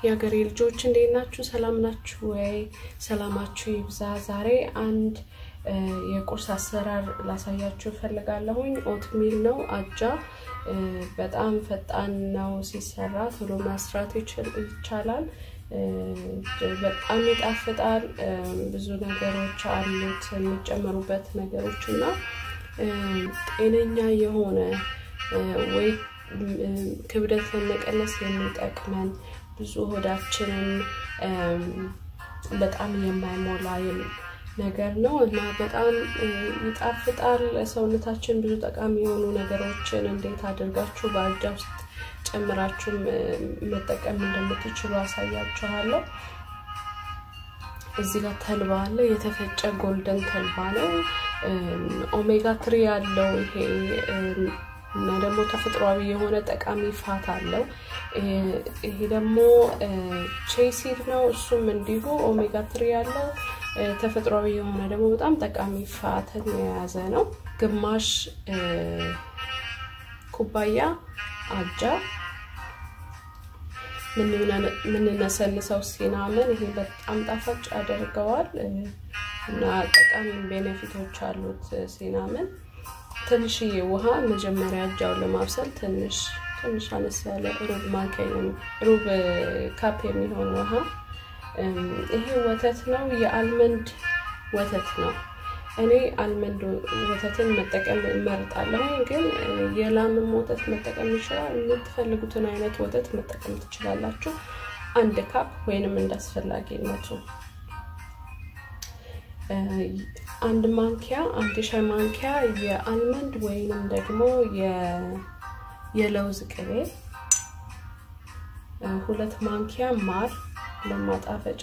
የሀገሬ ልጆች እንዴት ናችሁ? ሰላም ናችሁ ወይ? ሰላማችሁ ይብዛ። ዛሬ አንድ የቁርስ አሰራር ላሳያችሁ እፈልጋለሁኝ። ኦትሚል ነው አጃ። በጣም ፈጣን ነው ሲሰራ፣ ቶሎ መስራት ይቻላል። በጣም ይጣፍጣል። ብዙ ነገሮች አሉት የሚጨመሩበት ነገሮች እና ጤነኛ የሆነ ወይ ክብደት ለመቀነስ የሚጠቅመን ብዙ ሆዳችንን በጣም የማይሞላ ነገር ነው እና በጣም ይጣፍጣል። ሰውነታችን ብዙ ጠቃሚ የሆኑ ነገሮችን እንዴት አድርጋችሁ በአጃ ውስጥ ጨምራችሁ መጠቀም እንደምትችሉ አሳያችኋለሁ። እዚህ ጋር ተልባ አለ። የተፈጨ ጎልደን ተልባ ነው። ኦሜጋ ትሪ ያለው ይሄ እና ደግሞ ተፈጥሯዊ የሆነ ጠቃሚ ፋት አለው። ይሄ ደግሞ ቼሲድ ነው። እሱም እንዲሁ ኦሜጋ ትሪ ያለው ተፈጥሯዊ የሆነ ደግሞ በጣም ጠቃሚ ፋትን የያዘ ነው። ግማሽ ኩባያ አጃ የምንነሰንሰው ሲናምን ይሄ በጣም ጣፋጭ ያደርገዋል እና ጠቃሚ ቤኔፊቶች አሉት ሲናምን። ትንሽዬ ውሃ መጀመሪያ አጃውን ለማብሰል ትንሽ ትንሽ አነስ ያለ ሩብ ማንኪያ ሩብ ካፕ የሚሆን ውሃ። ይሄ ወተት ነው፣ የአልመንድ ወተት ነው። እኔ አልመንድ ወተትን መጠቀም እመርጣለሁ፣ ግን የላምም ወተት መጠቀም ይችላል። የምትፈልጉትን አይነት ወተት መጠቀም ትችላላችሁ። አንድ ካፕ ወይንም እንዳስፈላጊነቱ አንድ ማንኪያ አንድ ሻይ ማንኪያ የአልመንድ ወይንም ደግሞ የለውዝ ቅቤ፣ ሁለት ማንኪያ ማር ለማጣፈጫ፣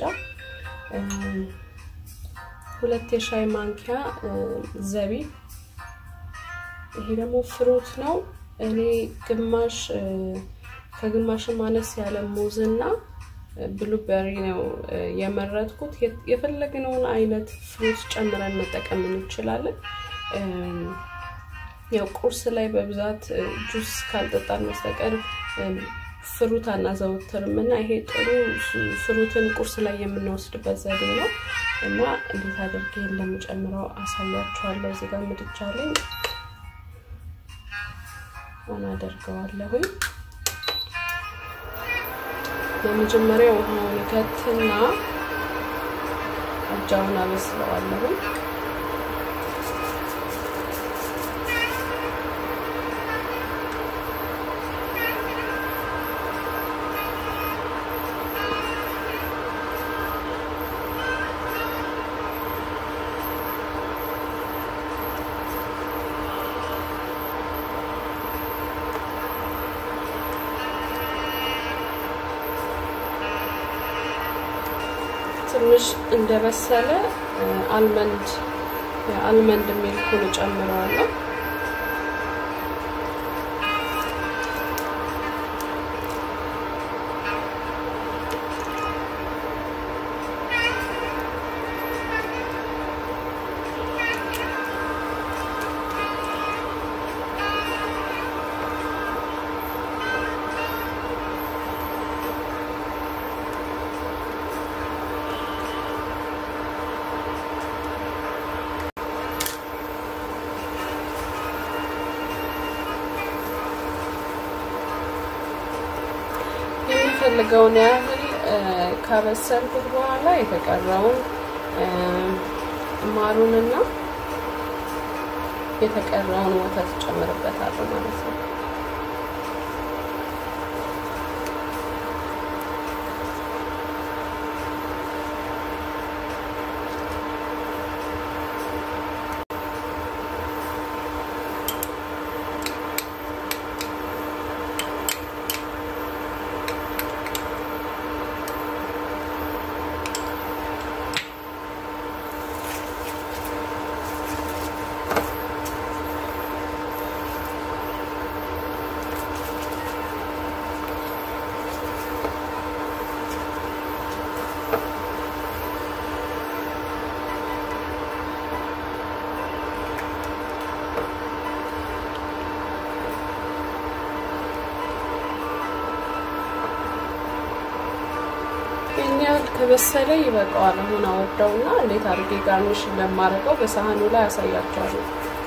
ሁለት የሻይ ማንኪያ ዘቢብ። ይሄ ደግሞ ፍሩት ነው። እኔ ግማሽ ከግማሽ ማነስ ያለ ሙዝና ብሉበሪ ነው የመረጥኩት። የፈለግነውን አይነት ፍሩት ጨምረን መጠቀም እንችላለን። ያው ቁርስ ላይ በብዛት ጁስ ካልጠጣን በስተቀር ፍሩት አናዘወትርም እና ይሄ ጥሩ ፍሩትን ቁርስ ላይ የምንወስድበት ዘዴ ነው እና እንዴት አድርጌ እንደምጨምረው አሳያችኋለሁ። እዚህ ጋር ምድጃ ላይ አናደርገዋለሁኝ። በመጀመሪያ ውሃውን ከትና አጃውን አበስለዋለሁ። ትንሽ እንደበሰለ አልመንድ አልመንድ ሚልኩን እጨምረዋለሁ። የምፈልገውን ያህል ካበሰልኩት በኋላ የተቀረውን ማሩንና የተቀረውን ወተት ጨምርበታለሁ ማለት ነው። ያህል ከበሰለ ይበቃዋል። አሁን አወርደውና እንዴት አድርጌ ጋርኒሽ እንደማደርገው በሳህኑ ላይ ያሳያቸዋለሁ።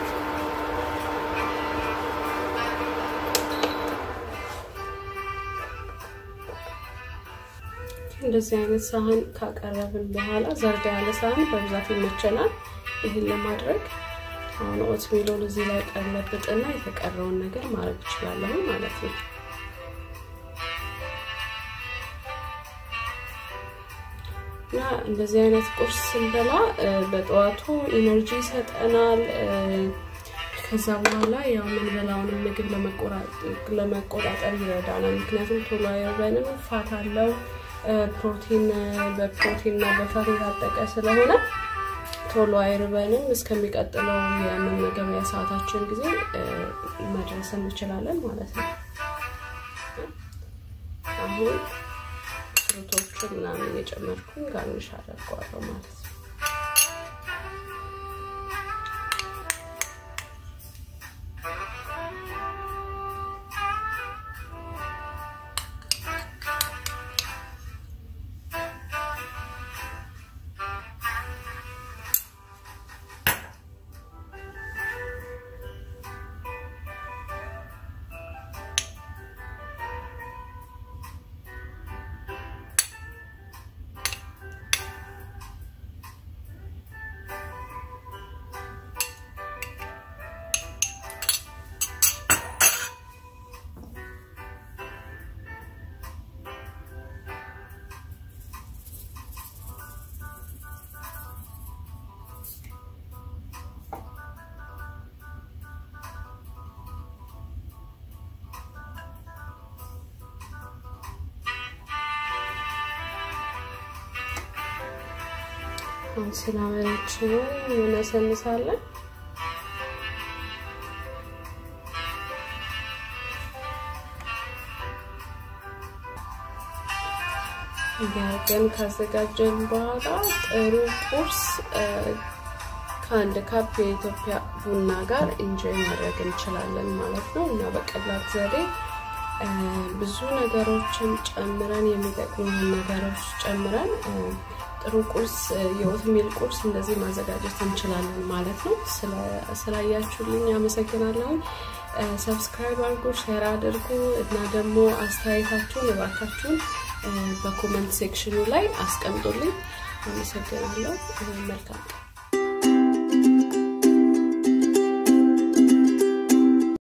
እንደዚህ አይነት ሳህን ካቀረብን በኋላ ዘርጋ ያለ ሳህን በብዛት ይመቸናል። ይህን ለማድረግ አሁን ኦትሚሎን እዚህ ላይ ቀለብጥና የተቀረውን ነገር ማድረግ እችላለሁ ማለት ነው። እና እንደዚህ አይነት ቁርስ ስንበላ በጠዋቱ ኢነርጂ ይሰጠናል። ከዛ በኋላ ያው የምንበላውን ምግብ ለመቆጣጠር ይረዳናል። ምክንያቱም ቶሎ አይርበንም፣ ፋት አለው ፕሮቲን በፕሮቲን እና በፋት የታጠቀ ስለሆነ ቶሎ አይርበንም። እስከሚቀጥለው የመመገቢያ ሰዓታችን ጊዜ መድረስ እንችላለን ማለት ነው። አሁን ፍሩቶቹን ምናምን የጨመርኩኝ ጋርኒሽ አደርገዋለሁ ማለት ነው። አሁን ሲናበራችንን እናሰንሳለን። እያደረገን ካዘጋጀን በኋላ ጥሩ ቁርስ ከአንድ ካፕ የኢትዮጵያ ቡና ጋር ኢንጆይ ማድረግ እንችላለን ማለት ነው እና በቀላል ዘዴ ብዙ ነገሮችን ጨምረን የሚጠቅሙ ነገሮች ጨምረን ጥሩ ቁርስ የኦትሚል ቁርስ እንደዚህ ማዘጋጀት እንችላለን ማለት ነው። ስላያችሁልኝ አመሰግናለሁ። ሰብስክራይብ አድርጉ፣ ሼር አድርጉ እና ደግሞ አስተያየታችሁን እባካችሁን በኮመንት ሴክሽኑ ላይ አስቀምጡልኝ። አመሰግናለሁ። መልካም